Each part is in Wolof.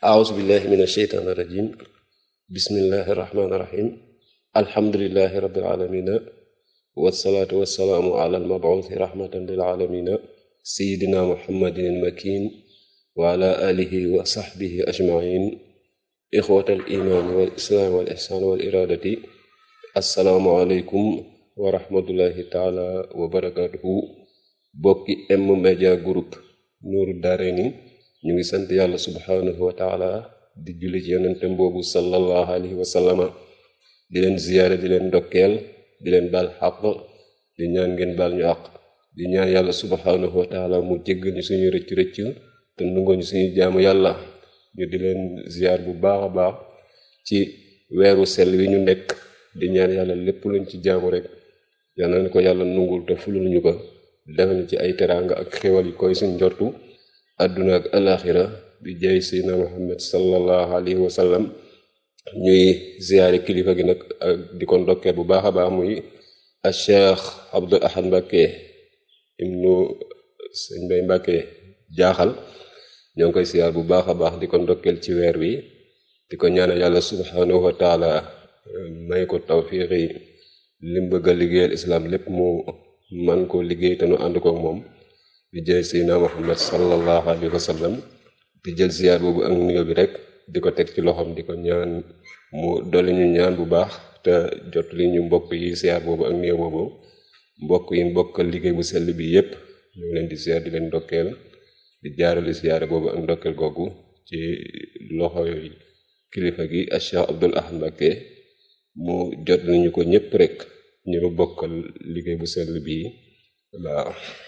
أعوذ بالله من الشيطان الرجيم بسم الله الرحمن الرحيم الحمد لله رب العالمين والصلاة والسلام على المبعوث رحمة للعالمين سيدنا محمد المكين وعلى آله وصحبه أجمعين إخوة الإيمان والإسلام والإحسان والإرادة السلام عليكم ورحمة الله تعالى وبركاته bokki M Media Group Nour Daarayni ñu ngi sant yàlla subhanahu wa taala di julli ci yonentem boobu sallallahu alayhi wa sallama di leen ziyaare di leen ndokkeel di leen baal xaq di ñaan ngeen baal ñu àq di ñaan yàlla subhanahu wa taala mu jéggal ñu suñu rëcc rëcc te nungoo ñu suñu jaamu yàlla ñu di leen ziyaar bu baax a baax ci weeru sell wi ñu nekk di ñaan yàlla lépp luñ ci jaamu rek yàlla na ko yàlla nungul te fulul ñu ko defal ñu ci ay teraanga ak xéwal yi koy suñ njortu àdduna ak alaxira bi jaay seydina muhammad sallallahu alayhi wa sallam ñuy ziyaare kilifa gi nag ak di ko ndokkee bu baax a baax muy a cheikh abdul ahad mbàkke ibnu sëñ bay mbàkke jaaxal ñoo ngi koy ziyaar bu baax a baax di ko ndokkeel ci weer wi di ko ñaanal yàlla subhanahu wa taala may ko tawfiixi lim bëgg a liggéeyal islam lépp mu man koo liggéey te nu ànd kook moom di jël seydina muhammad sallallahu alayhi wa sallam di jël ziyaar boobu ak nuyoo bi rek di ko teg ci loxoom di ko ñaan mu dolli ñu ñaan bu baax te jot li ñu mbokk yi ziyaar boobu ak nuyoo boobu mbokk yi mbokk liggéey bu sell bi yépp ñu ngi leen di ziyaar di leen ndokkeel di jaarale ziyaare boobu ak ndokkeel googu ci loxo kilifa gi Cheikh Abdul Ahad Mbacké mu jot nañu ko ñépp rek ñu nu bokkal liggéey bu sell bii waaw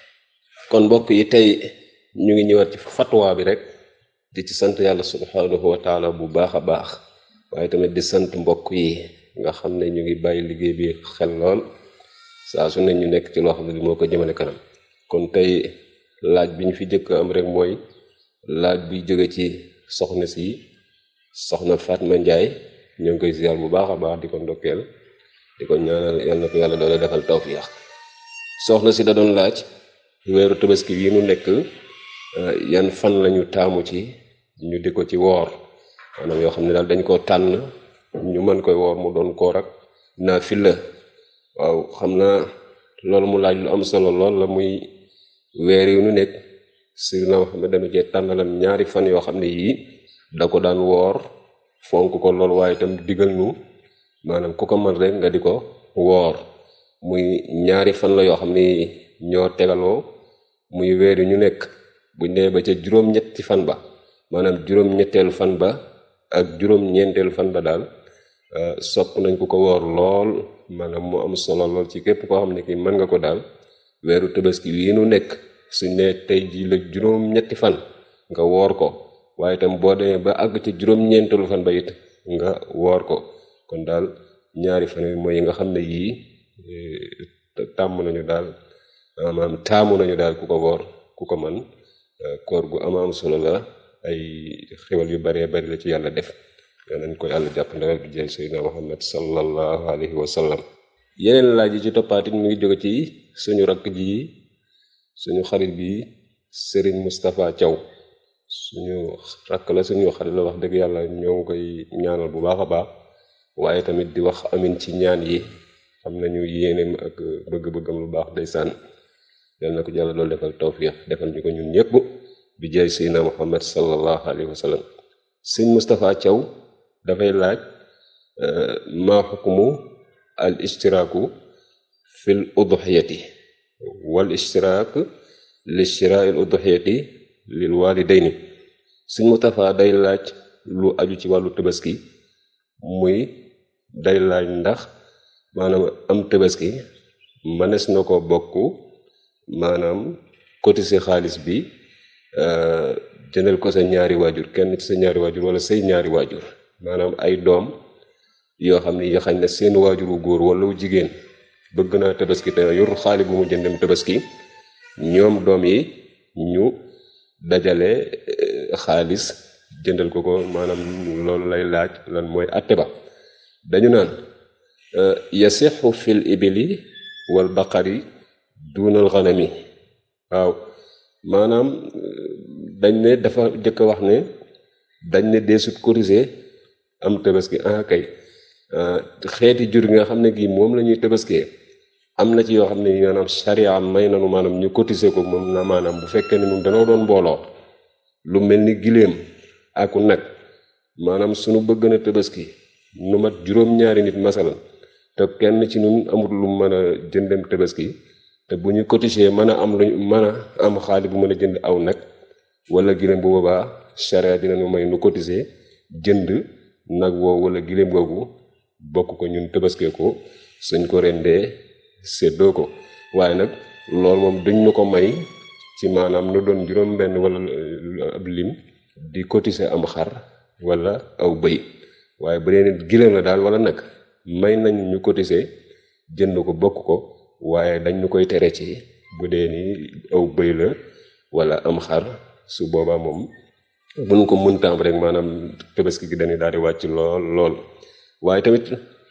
kon mbokk yi tey ñu ngi ñëwaat ci fatwa bi rek di ci sant yàlla subhanahu wa taala bu baax a baax waaye tamit di sant mbokk yi nga xam ne ñu ngi bàyyi liggéey bi xel lool saa su ne ñu nekk ci loo xam ne li moo ko jëmale kanam kon tey laaj bi ñu fi jëkk am rek mooy laaj bi jóge ci soxna si soxna Fatma Njaay ñoo ngi koy ziar bu baax a baax di ko ndokkeel di ko ñaanal yal na ko yàlla doole defal tawfiix soxna si da doon laaj weeru tabaski yi nu nekk yan fan lañu taamu ci ñu di ko ci woor maanaam yoo xam ne daal dañ koo tànn ñu mën koy woor mu doon koor ak naafila waaw xam naa loolu mu laaj lu am solo lool la muy weer yu nu nekk Seydina Muhammad dana cee tànnalam ñaari fan yoo xam ne yii da ko daan woor fonk ko lool waaye itam digal nu maanaam ku ko mën rek nga di ko woor muy ñaari fan la yoo xam ne ñoo tegaloo muy weer yu ñu nekk buñ dee ba ca juróom-ñetti fan ba maanaam juróom-ñetteelu fan ba ak juróom-ñeenteelu fan ba daal sopp nañ ku ko woor lool maanaam mu am solo lool ci képp koo xam ne kii mën nga ko daal weeru tabaski wii nu nekk suñ ne tey ji la juróom-ñetti fan nga woor ko waaye itam boo demee ba àgg ca juróom-ñeenteelu fan ba it nga woor ko kon daal ñaari fan yi mooy yi nga xam ne yii tàmm nañu daal maanaam taamu nañu daal ku ko woor ku ko man koor gu ama am solo la ay xewal yu baree bari la ci yàlla def yoo nañ ko yàlla jàpp ndawal bi jay seydina muhammad sallallahu alayhi wa sallam yeneen laaj yi ci toppaatit mu ngi jóge ci suñu rakk ji suñu xarit bi Serigne Moustapha Thiaw suñu rakk la suñu xarit la wax dëgg yàlla ñoo ngi koy ñaanal bu baax a baax waaye tamit di wax amin ci ñaan yi xam nañu yéeneem ak bëgg-bëggam lu baax ndeysaan yal na ko yàlla loolu defal tawfiix defal ñu ko ñun ñëpp bi jaay seydina muhammad sallallahu alayhi wa sallam sëñ Moustapha Thiaw dafay laaj maa xukmu al ishtiraaku fil udhiyati wal ishtiraak li shiraa'il udhiyati lil walidayni sëñ Moustapha day laaj lu aju ci wàllu tabaski muy day laaj ndax maanaam am tabaski mënees na ko bokk maanaam cotiser xaalis bi jëndal ko sa ñaari waajur kenn ci sa ñaari waajur wala say ñaari waajur maanaam ay doom yoo xam ne yi xañ na seen waajur wu góor wala wu jigéen bëgg naa tabaski te yor xaali bu mu jëndem tabaski ñoom doom yi ñu dajale xaalis jëndal ko ko maanaam loolu lay laaj lan mooy atte ba dañu naan yasixu fil ibili wal baqari dunal xanami waaw maanaam dañ ne dafa jëkk wax ne dañ ne deesut cotiser am tabaski ah kay xeeti jur gi nga xam ne gii moom la ñuy tabaskee am na ci yoo xam ne maanaam charia may nanu maanaam ñu cotiser ko moom na maanaam bu fekkee ne ñun danoo doon mbooloo lu mel ni giléem aku nag maanaam suñu bëgg na tabaski nu mat juróom-ñaari nit masalan te kenn ci ñun amul lu mën a jëndem tabaski te bu ñu cotiser mën a am lu mën a am xaalis bu mën a jënd aw nag wala giléem bu boobaa charia dinañu may nu cotiser jënd nag woowu wala giléem googu bokk ko ñun tabaskee ko suñ ko rendee séddoo ko waaye nag loolu moom duñ ñu ko may ci maanaam nu doon juróom benn wala ab lim di cotiser am xar wala aw bëy waaye bu dee nit giléem la daal wala nag may nañ ñu cotiser jënd ko bokk ko waaye dañ ñu koy tere ci bu dee ni aw bëy la wala am xar su boobaa moom buñ ko mëntaam rek maanaam tabaski gi dañuy daal di wàcc lool lool waaye tamit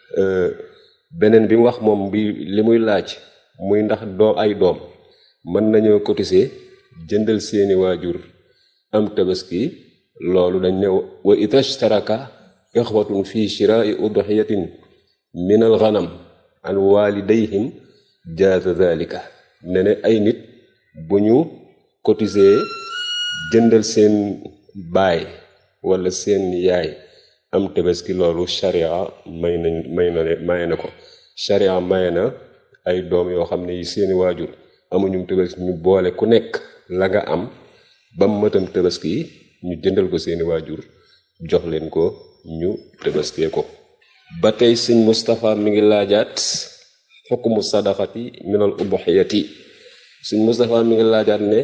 beneen bi mu wax moom bi li muy laaj muy ndax doo ay doom mën nañoo cotiser jëndal seeni waajur am tabaski loolu dañ ne wa itashtaraka ixwatun fi shiraai udhiyatin min al ghanam an walidayhim jaaza dhalika ne ne ay nit bu ñu cotiser jëndal seen baay wala seen yaay am tabaski loolu sharia may nañ may na maye na ko sharia maye na ay doom yoo xam ne yi seeni waajur amuñu tabaski ñu boole ku nekk la nga am ba mu matam tabaski ñu jëndal ko seeni waajur jox leen ko ñu tabaskee ko ba tey sëñ Moustapha mi ngi laajaat xukmu sadaqati minal ubuxiyati sëñ Moustapha mi ngi laajaat ne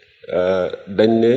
dañ ne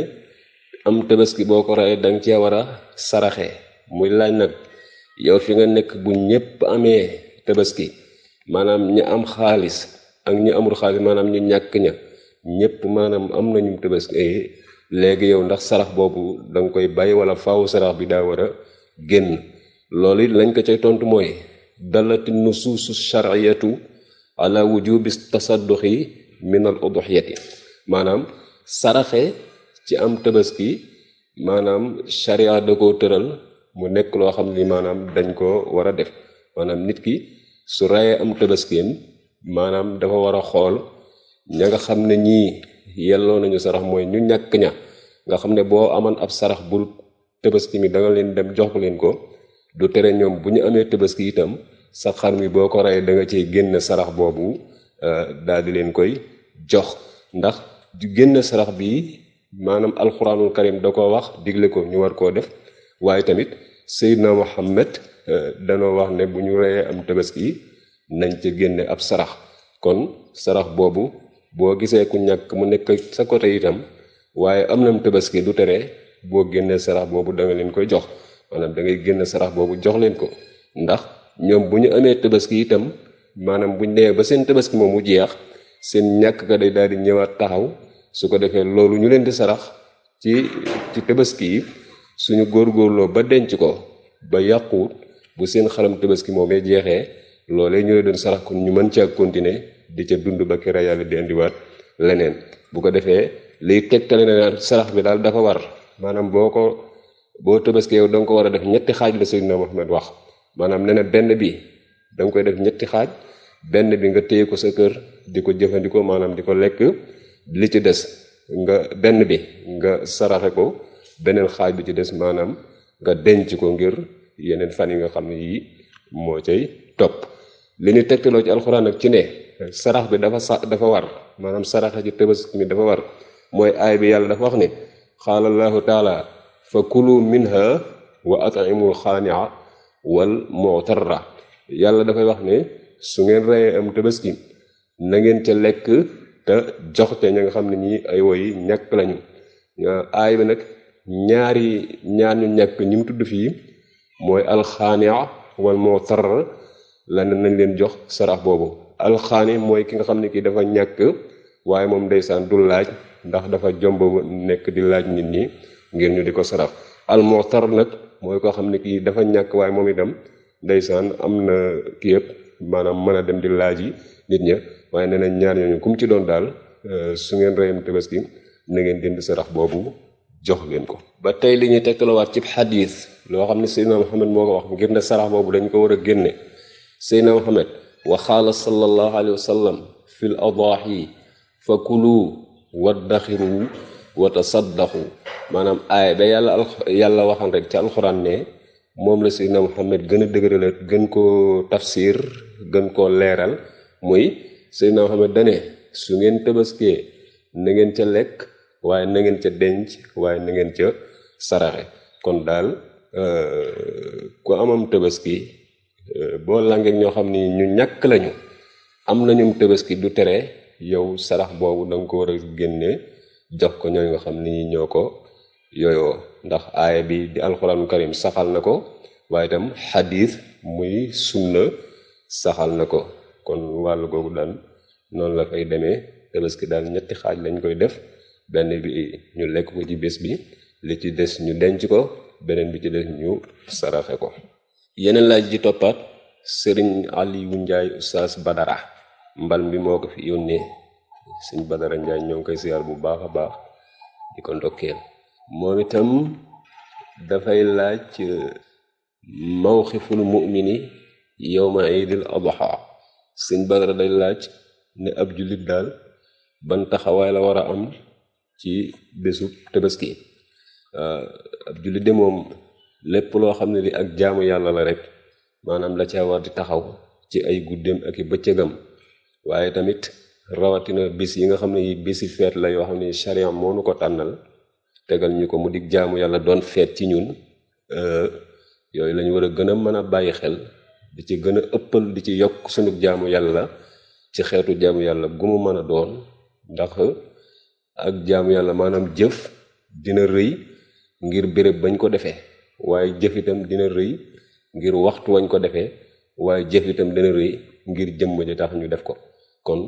am tabaski boo ko reyee danga cee war a saraxe muy laaj nag yow fi nga nekk bu ñépp amee tabaski maanaam ñi am xaalis ak ñi amul xaalis maanaam ñu ñàkk ña ñépp maanaam am nañu tabaski léegi yow ndax sarax boobu danga koy bàyyi wala faaw sarax bi daa war a génn loolu it lañ ko cay tontu mooy dalati nusuusu shar'iyatu ala wujubi tasadduqi min al uduxiyati maanaam saraxe ci am tabaski maanaam sharia da koo tëral mu nekk loo xam ni maanaam dañ ko war a def maanaam nit ki su rayee am tabaskeem maanaam dafa war a xool ña nga xam ne ñii yelloo nañu sarax mooy ñu ñàkk ña nga xam ne boo amoon ab sarax bul tabaski mi da nga leen dem jox leen ko du tere ñoom bu ñu amee tabaski itam sa xar mi boo ko rayee da nga ciy génn sarax boobu daal di leen koy jox ndax génn sarax bi maanaam alxuraanul karim da ko wax digle ko ñu war koo def waaye tamit Seydina Muhammad danoo wax ne bu ñu reyee am tabaski nañ ca génne ab sarax kon sarax boobu boo gisee ku ñàkk mu nekk sa côté itam waaye am nam tabaski du tere boo génnee sarax boobu da nga leen koy jox maanaam da ngay génne sarax boobu jox leen ko ndax ñoom bu ñu amee tabaski itam maanaam buñ nee ba seen tabaski moom mu jeex seen ñàkk ka day daal di ñëwaat taxaw su ko defee loolu ñu leen di sarax ci ci tabaski yi suñu góorgóorloo ba denc ko ba yàquwut bu seen xaram tabaski moomee jeexee loolee ñu leen doon sarax kon ñu mën caa continuer di ca dund ba kera yàlla di indiwaat leneen bu ko defee liy tegtale na sarax bi daal dafa war maanaam boo ko boo tabaski yow da nga ko war a def ñetti xaaj la Seydina Muhammad wax maanaam nee na benn bi da nga koy def ñetti xaaj benn bi nga téye ko sa kër di ko jëfandikoo maanaam di ko lekk li ci des nga benn bi nga saraxe ko beneen xaaj bi ci des maanaam nga denc ko ngir yeneen fan yi nga xam ne yii moo cay topp li ñu tegtaloo ci alxuraan nag ci ne sarax bi dafa sa dafa war maanaam saraxe ci tabaski mi dafa war mooy aay bi yàlla dafa wax ne qaala allahu taala fa kulu minha wa atimul xaania wal mutarra yàlla dafay wax ne su ngeen reyee am tabaski na ngeen ca lekk te jox te ña nga xam ne ñii ay woy ñàkk lañu aay bi nag ñaari ñaar ñu ñàkk ñi mu tudd fii mooy alxaania wal mutar la nañ leen jox sarax boobu alxaani mooy ki nga xam ne kii dafa ñàkk waaye moom ndeysaan du laaj ndax dafa jomb nekk di laaj nit ñi ngir ñu di ko sarax al mutar nag mooy koo xam ne kii dafa ñàkk waaye moom itam ndeysaan am na kii yëpp maanaam mën a dem di laaj yi nit ña waaye nee na ñaar ñooñu kum ci doon daal su ngeen reyam tabaski na ngeen jënd sarax boobu jox leen ko ba tey li ñuy tekkalawaat ci xadiis loo xam ne Seydina Muhammad moo ko wax ngir ne sarax boobu dañ ko war a génne Seydina Muhammad wa qaala sallallahu alayhi wa sallam fi l adaahi fa kulu waddaxiru wa tasaddaqu maanaam aaya ba yàlla al yàlla waxan rek ci alxuraan ne moom la Seydina Muhammad gën a dëgërale gën koo tafsir gën koo leeral muy Seydina Muhammad dane su ngeen tëbaskee na ngeen ca lekk waaye na ngeen ca denc waaye na ngeen ca saraxe kon daal ku amam tëbaski boo langeek ñoo xam ni ñu ñàkk lañu am nañum tëbaski du tere yow sarax boobu da nga ko war a génne jox ko ñooy nga xam ni ñoo ko yooyoo ndax aaya bi di alxuraanu karim saxal na ko waaye itam xadiis muy sunna saxal na ko kon wàllu googu daal noonu la fay demee tabaski daal ñetti xaaj lañ koy def benn bi ñu lekk ko ci bés bi li ci des ñu denc ko beneen bi ci des ñu saraxe ko yeneen laaj ji toppaat sëriñ Aliou Njaay Oustaz Badara mbal mi moo ko fi yónnee sëñ Badara Njaay ñoo ngi koy siyaar bu baax a baax di ko ndokkeel moom itam dafay laaj mawxiful mu'mini yowma idil adha sëñ Badara day laaj ne ab jullit daal ban taxawaay la war a am ci bésu tabaski ab jullit de moom lépp loo xam ne li ak jaamu yàlla la rek maanaam la ca war di taxaw ci ay guddeem ak i bëccëgam waaye tamit rawatina bis yi nga xam ne yi bési feet la yoo xam ne charian moo nu ko tànnal tegal ñu ko mu dig jaamu yàlla doon feet ci ñun yooyu lañu war a gën a mën a bàyyi xel di ci gën a ëppal di ci yokk sunu jaamu yàlla ci xeetu jaamu yàlla gu mu mën a doon ndax ak jaamu yàlla maanaam jëf dina rëy ngir béréb bañ ko defee waaye jëf itam dina rëy ngir waxtu wañ ko defee waaye jëf itam dina rëy ngir jëmm ji tax ñu def ko kon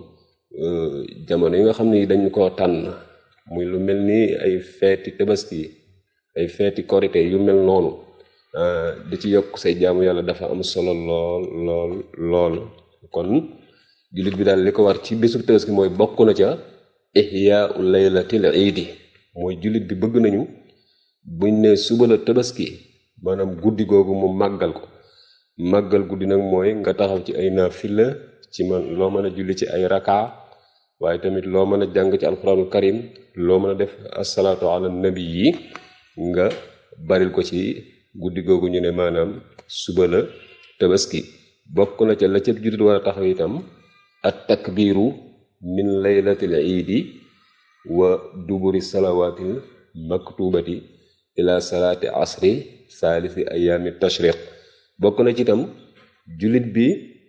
jamono yi nga xam ni dañ ko tànn muy lu mel ni ay feeti tabaski ay feeti korite yu mel noonu di ci yokk say jaamu yàlla dafa am solo lool lool lool kon jullit bi daal li ko war ci bésu tabaski mooy bokk na ca ihyaau laylatil iidi mooy jullit bi bëgg nañu buñ ne suba la tabaski maanaam guddi googu mu màggal ko màggal guddi nag mooy nga taxaw ci ay naafila ci man loo mën a julli ci ay raka waaye tamit loo mën a jàng ci alxuraanul karim loo mën a def asalaatu ala nabi yi nga baril ko ci guddi googu ñu ne maanaam suba la tabaski bokk na ca la ca jullit war a taxaw itam at takbiiru min laylatil iidi wa duburi salawaatil maktubati ila salaati asri saalisi ayaami tashriq bokk na ci itam jullit bi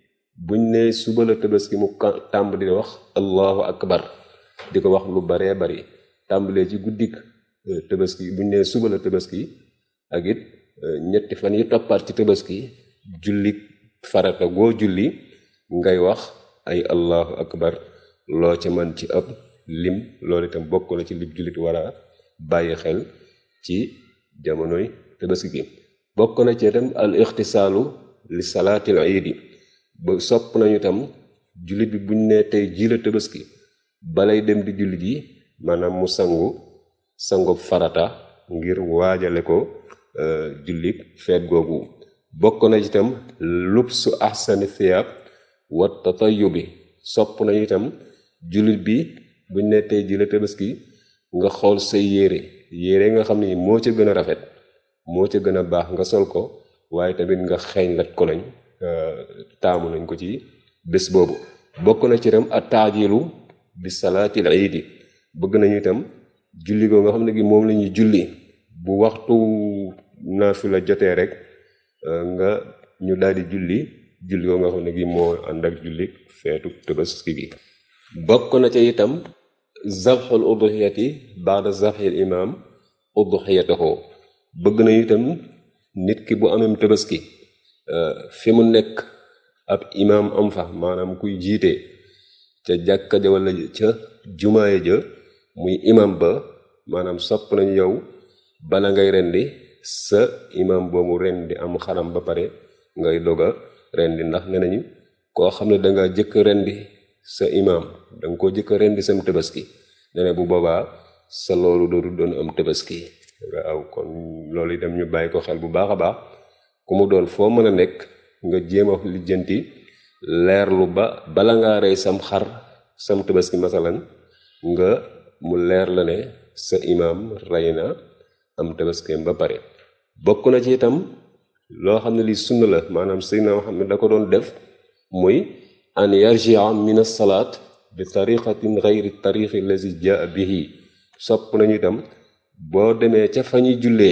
buñ ne suba la tabaski mu tàmbali di wax allahu akbar di ko wax lu baree bari tàmbalee ci guddik tabaski buñ ne suba la tabaski ak it ñetti fan yi toppaat ci tabaski julli farata goo julli ngay wax ay allahu akbar loo ca man ci ab lim loolu itam bokk na ci li jullit war a bàyyi xel ci jamonoy tabaski gi bokk na ci itam al ixtisaalu li salaatil iidi ba sopp nañu itam jullit bi buñ ne tey ji la tabaski balay dem di jullit yi maanaam mu sangu sangu farata ngir waajale ko jullit feet googu bokk na itam lubsu ahsani thiyab wa tatayubi sopp nañu itam jullit bi buñ ne tey ji la tabaski nga xool say yére yére nga xam ni moo ca gën a rafet moo ca gën a baax nga sol ko waaye tamit nga xeeñ lat ko lañ taamu nañ ko ci bés boobu bokk na ci itam a taajilu bi salaatil iidi bëgg nañu itam julli goo nga xam ne gi moom la ñuy julli bu waxtu naafila jotee rek nga ñu daal di julli julli goo nga xam ne gi moo ànd ak julli feetu tabaski gi bokk na ca itam zabxul udhiyati baada zabxil imam udhiyatahu bëgg nañu itam nit ki bu amem tabaski fi mu nekk ab imaam am fa maanaam kuy jiite ca jàkka ja wala ca jumaaye ja muy imam ba maanaam sopp nañu yow bala ngay rendi sa imam boobu rendi am xaram ba pare ngay doga rendi ndax ne nañu koo xam ne danga jëkk rendi sa imam danga koo jëkk rendi sam tabaski ne ne bu boobaa sa loolu dootu doon am tabaski nga aw kon loolu itam ñu bàyyi ko xel bu baax a baax ku mu doon foo mën a nekk nga jéem a lijjanti leerlu ba bala ngaa rey sam xar sam tabaski masalan nga mu leer la ne sa imaam rey na am tabaskeem ba pare bokk na ci itam loo xam ne lii sunna la maanaam Seydina Muhammad da ko doon def muy an yarjia min as-salaat bi tariqatin gayri tariqi lazi jaa bihi sopp nañu itam boo demee ca fa ñuy jullee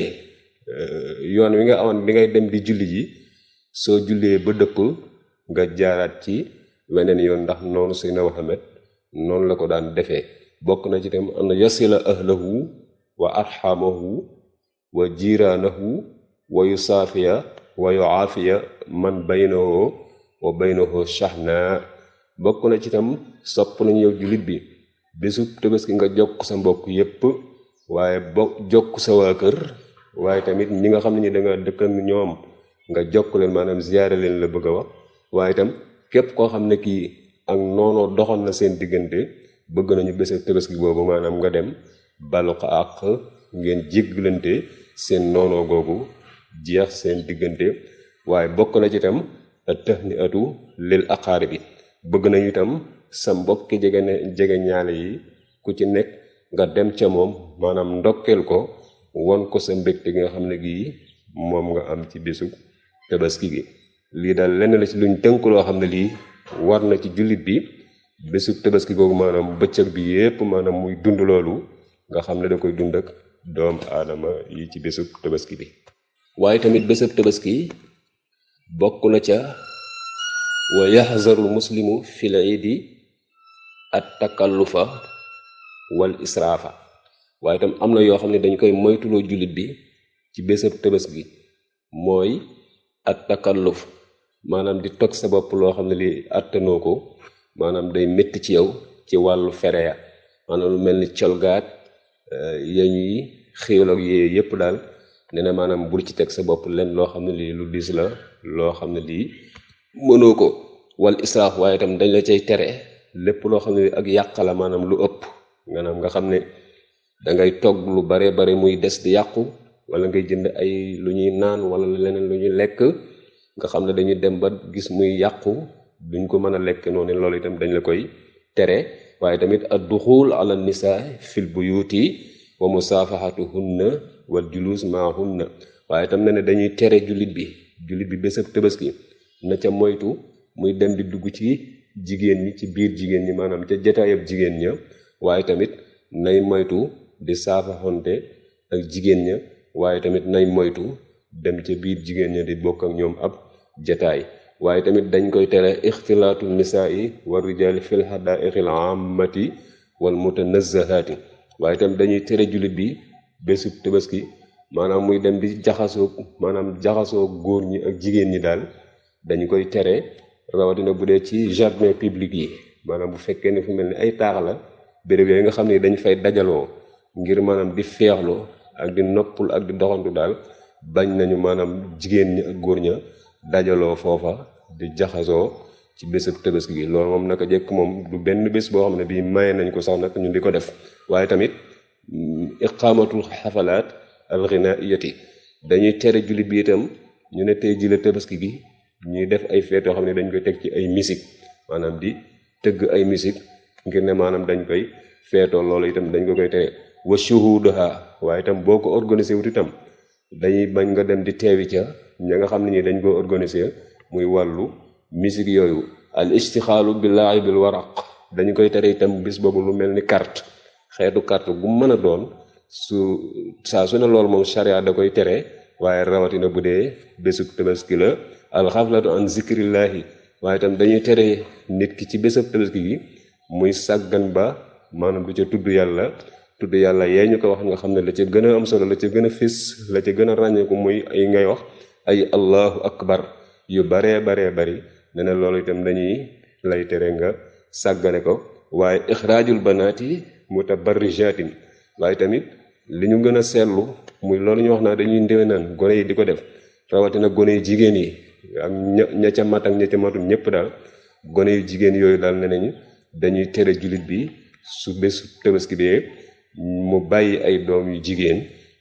yoon wi nga awoon bi ngay dem di julli ji soo jullee ba dëpp nga jaaraat ci weneen yoon ndax noonu Seydina Muhammad noonu la ko daan defee bokk na ci itam an yasila ahlahu wa arxamahu wa jiraanahu wa yusaafiya wa yuaafiya man baynahu wa baynahu shahna bokk na ci itam sopp nañu yow jullit bi bésu tabaski nga jokk sa mbokk yépp waaye bokk jokk sa waa kër waaye tamit ñi nga xam ne ñi danga dëkkan ñoom nga jokk leen maanaam ziyaare leen la bëgg a wax waaye itam képp koo xam ne kii ak noonoo doxoon na seen diggante bëgg nañu bésu tabaski boobu maanaam nga dem balu ko àq ngeen jéggalante seen noonoo googu jeex seen diggante waaye bokk na ci itam tëx ni atu lil aqaari bi bëgg nañu itam sa mbokki jege ne jege ñaale yi ku ci nekk nga dem ca moom maanaam ndokkeel ko won ko sa mbégte gi nga xam ne gii moom nga am ci bésu tabaski gi lii daal lenn la ci luñ tënk loo xam ne lii war na ci jullit bi bésu tabaski googu maanaam bëccëg bi yépp maanaam muy dund loolu nga xam ne da koy dund ak doom aadama yi ci bésu tabaski bi waaye tamit bésub tabaski bokk na ca wa yaxzarul muslimu fil iidi at takallufa wal israafa waaye itam am na yoo xam ne dañ koy moytuloo jullit bi ci bésab tabaski mooy at takalluf maanaam di tog sa bopp loo xam ne li attanoo ko maanaam day métti ci yow ci wàllu fere ya maanaam lu mel ni colgaat ya ñuy xéewal ak yee yépp daal nee na maanaam bul ci teg sa bopp leen loo xam ne lii lu diis la loo xam ne lii mënoo ko wal israaf waaye itam dañ la cay tere lépp loo xam ne ak yàq la maanaam lu ëpp maanaam nga xam ne dangay togg lu bare bare muy des di yàqu wala ngay jënd ay lu ñuy naan wala leneen lu ñuy lekk nga xam ne dañuy dem ba gis muy yàqu duñ ko mën a lekk noonu loolu itam dañ la koy tere waaye tamit ad duxul ala nisaa fil buyuti wa musaafahatuhunna wal julus maahunna waaye itam ne ne dañuy tere jullit bi jullit bi bésab tabaski na ca moytu muy dem di dugg ci jigéen ñi ci biir jigéen ñi maanaam ca jataayab jigéen ña waaye tamit nay moytu di saafaxonte ak jigéen ña waaye tamit nay moytu dem ca biir jigéen ña di bokk ak ñoom ab jataay waaye tamit dañ koy tere ixtilaatu nisaa'i wa rijaali fil hadaa'iqil aamati wal mutanazzahaati waaye itam dañuy tere jullit bi bésub tabaski maanaam muy dem di jaxasoo maanaam jaxasoo góor ñi ak jigéen ñi daal dañu koy tere rawatina bu dee ci jardin public yi maanaam bu fekkee ne fu mel ni ay taax la béréb yooyu nga xam ne dañ fay dajaloo ngir maanaam di feexlu ak di noppul ak di doxantu daal bañ nañu maanaam jigéen ñi ak góor ña dajaloo foofa di jaxasoo ci bésub tabaski gi loolu moom naka jekk moom du benn bés boo xam ne bii maye nañ ko sax nag ñu di ko def waaye tamit iqaamatul xafalaat alxinaiyati dañuy tere jullit bi itam ñu ne tey jile tabaski gi ñuy def ay feet yoo xam ne dañ koy teg ci ay musique maanaam di tëgg ay musique ngir ne maanaam dañ koy feetoo loolu itam dañ ko koy tere wa shuhudaha waaye itam boo ko organisé wut itam dañuy bañ nga dem di teewi ca ña nga xam ne ñi dañ koo organisé muy wàllu musique yooyu al istixaalu bi laa'ibil waraq dañu koy tere itam bis boobu lu mel ni carte xeetu carte gu mën a doon su saa su ne loolu moom charia da koy tere waaye rawatina bu dee bésub tabaski la alxaflatu an zikrillahi waaye itam dañuy tere nit ki ci bésub tabaski gi muy sàggan ba maanaam du ca tudd yàlla tudd yàlla yee ñu ko wax nga xam ne la ca gën a am solo la ca gën a fés la ca gën a ràññeeku muy ay ngay wax ay allahu akbar yu baree baree bari ne ne loolu itam dañuy lay tere nga sàggane ko waaye ixraajul banaati mutabarrijaatin waaye tamit li ñu gën a seetlu muy loolu ñu wax naa dañuy ndéwénaan gone yi di ko def rawatina gone yu jigéen yi ak ña ña ca mat ak ña ca matul ñëpp daal gone yu jigéen yooyu daal ne nañu dañuy tere jullit bi su bés tabaski bee mu bàyyi ay doom yu jigéen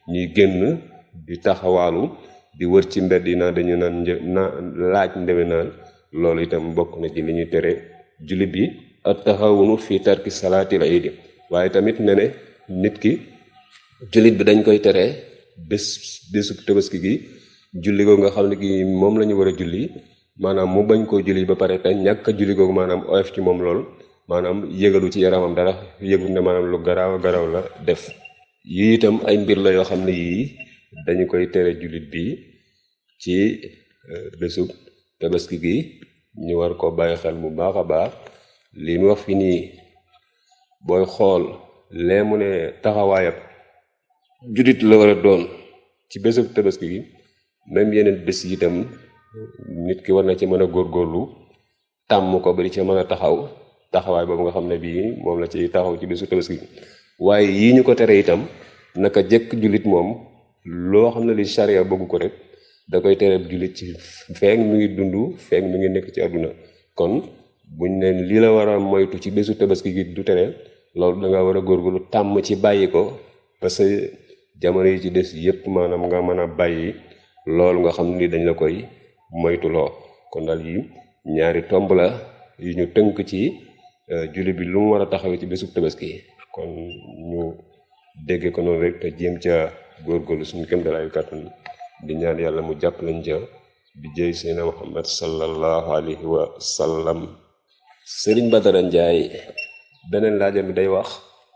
ñuy génn di taxawaalu di wër ci mbedd yi naa dañu naan një na laaj ndewe naan loolu itam bokk na ci li ñuy tere jullit bi at taxawunu fii tarki salaatil iidi waaye tamit ne ne nit ki jullit bi dañ koy tere bés bésub tabaski gi julli googu nga xam ne gi moom la ñu war a julli maanaam mu bañ koo julli ba pare te ñàkk a julli googu maanaam oyof ci moom lool maanaam yëgalu ci yaramam dara yëgul ne maanaam lu garaaw a garaaw la def yii itam ay mbir la yoo xam ne yii dañu koy tere jullit bi ci bésub tabaski gi ñu war ko bàyyi xel bu baax a baax li mu wax fi nii booy xool lee mu ne taxawaayab jullit la war a doon ci bésub tabaski gi même yeneen bés yi itam nit ki war na ci mën a góorgóorlu tàmm ko ba di ci mën a taxaw taxawaay boobu nga xam ne bii moom la ci taxaw ci bésu tabaski waaye yii ñu ko tere itam naka jëkk jullit moom loo xam ne li charia bëggu ko rek da koy tere jullit ci feek mi ngi dund feek mi ngi nekk ci àdduna kon buñ ne lii la war a moytu ci bésu tabaski gi du tere loolu da nga war a góorgóorlu tàmm ci bàyyi ko parce que jamono yi ci des yépp maanaam nga mën a bàyyi loolu nga xam ni dañ la koy moytuloo kon daal yi ñaari tomb la yu ñu tënk ci julli bi lu mu war a taxawee ci bésub tabaski kon ñu dégge ko noonu rek te jéem ca góorgóorlu suñu këm dalaayu kàttan di ñaan yàlla mu jàpp lañ ca bi jëy seydina muhammad sallallahu alayhi wa sallam sëriñ Badara Njaay beneen laajam bi day wax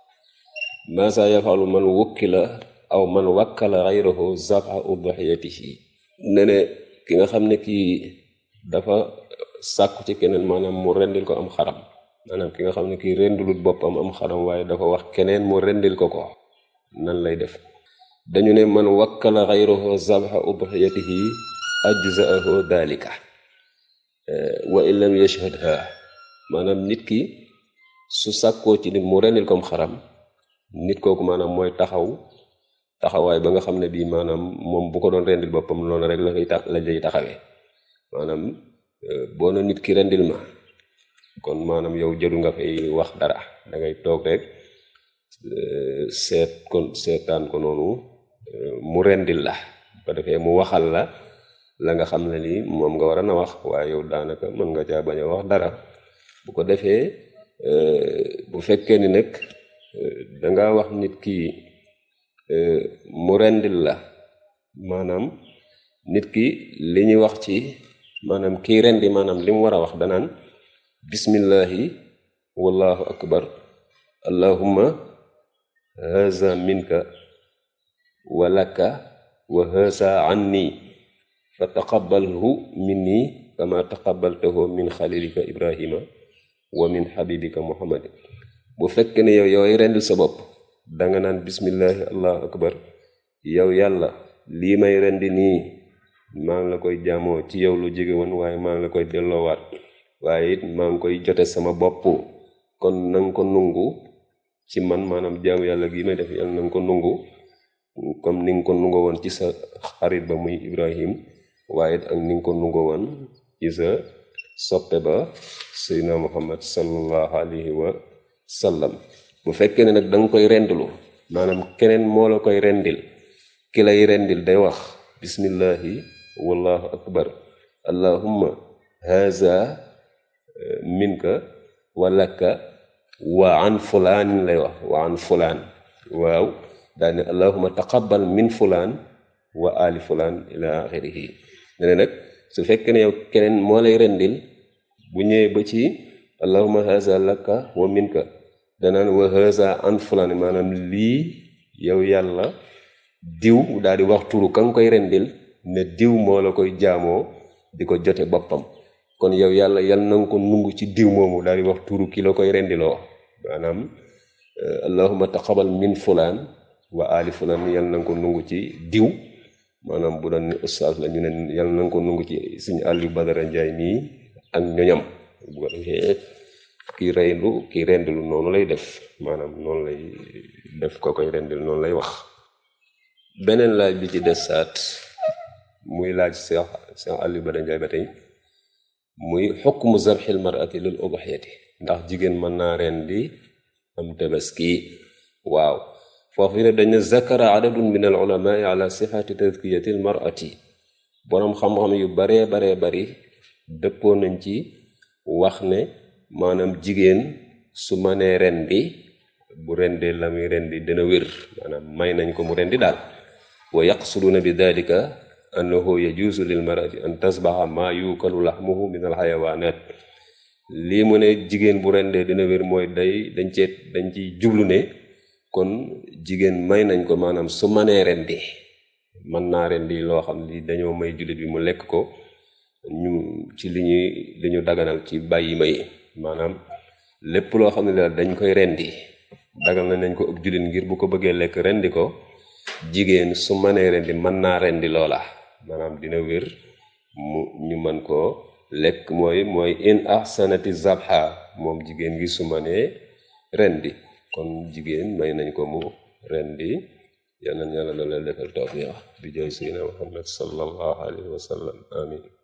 maasa yafalu man wukkila aw man wakkala xayrahu zafa udhiyatihi ne ne ki nga xam ne kii dafa sàkku ci keneen maanaam mu rendil ko am xaram maanaam ki nga xam ne kii rendilut boppam am xaram waaye dafa wax keneen mu rendil ko ko nan lay def dañu ne man wakkala xayrahu zafa udhiyatihi ajzaahu dalika wa in lam yashhadha maanaam nit ki su sàkkoo ci nit mu rendil ko am xaram nit kooku maanaam mooy taxaw taxawaay ba nga xam ne bii maanaam moom bu ko doon rendil boppam loolu rek la koy tax la lay taxawee maanaam boo na nit ki rendil ma kon maanaam yow jëlu nga fay wax dara da ngay toog rek seet kon seetaan ko noonu mu rendil la ba defee mu waxal la la nga xam ne ni moom nga war a na wax waaye yow daanaka mën nga caa bañ a wax dara bu ko defee bu fekkee ni nag danga wax nit ki mu rendil la maanaam nit ki li ñuy wax ci maanaam kii rendi maanaam li mu war a wax danaan bismillahi wallahu akbar allahumma haza minka wa laka wa haza anni fa taqabbalhu minni kama taqabbaltahu min xalilika ibrahima wa min xabibika muhammad bu fekkee ne yow yooy rendil sa bopp danga naan bismillahi allahu akbar yow yàlla lii may rendi nii maa ngi la koy jaamoo ci yow lu jege woon waaye maa ngi la koy delloowaat waaye it maa ngi koy jote sama bopp kon nanga ko nungu ci man maanaam jaamu yàlla gi may def yàlla nanga ko nungu comme ni nga ko nungo woon ci sa xarit ba muy ibrahim waaye it ak ni nga ko nungo woon ci sa soppe ba seydina muhammad sallallahu alayhi wa sallam bu fekkee ne nag da nga koy rendlu maanaam keneen moo la koy rendil ki lay rendil day wax bismillahi wallahu akbar allahumma haza minka walaka wa an fulaanin lay wax wa an fulaan waaw daane allahumma taqabbal min fulaan wa ali fulaan ila axirihi ne ne nag su fekkee ne yow keneen moo lay rendil bu ñëwee ba ci allahumma haza laka wa minka danaan wa haza an fulaan maanaam lii yow yàlla diw daal di wax turu ka nga koy rendil ne diw moo la koy jaamoo di ko jote boppam kon yow yàlla yal na nga ko nungu ci diw moomu daal di wax turu ki la koy rendiloo maanaam allahumma taqabal min fulaan wa ali fulaan yal na nga ko nungu ci diw maanaam bu doon ni ustaas la ñu ne yal na nga ko nungu ci suñu Aliou Badara Njaay mii ak ñoñam bu ko defee kii reyndu kii rendilu noonu lay def maanaam noonu lay def ko koy rendil noonu lay wax beneen laaj bi ci des saat muy laaj Seex Seex Aliou Badara Njaay ba tey muy xukmu zarxil marati lil udhiyati ndax jigéen mën naa rendi am tabaski waaw foofu ne dañ ne zakara adadun min al ulamai ala sixati tazkiyati al marati boroom xam-xam yu baree baree bari dëppoo nañ ci wax ne maanaam jigéen su manee rendi bu rendee la muy rendi dina wér maanaam may nañ ko mu rendi daal wa yaqsuduna bi dalika annahu yajuusu lil marati an tasbaxa maa yuukalu laxmuhu min al xayawaanaat lii mu ne jigéen bu rendee dina wér mooy day dañ ceet dañ ci jublu ne kon jigéen may nañ ko maanaam su manee rendi mën naa rendi loo xam li dañoo may jullit bi mu lekk ko ñu ci li ñuy li ñu daganal ci bàyyi may maanaam lépp loo xam ne daal dañ koy rendi dagal na nañ ko ëpp jullit ngir bu ko bëggee lekk rendi ko jigéen su manee rendi mën naa rendi loola maanaam dina wér mu ñu mën koo lekk mooy mooy in ahsanati zabha moom jigéen gi su manee rendi kon jigéen may nañ ko mu rendi yal na yàlla na leen defal tawfiq bi jooy sayyidina Muhammad sallallahu alayhi wa sallam amin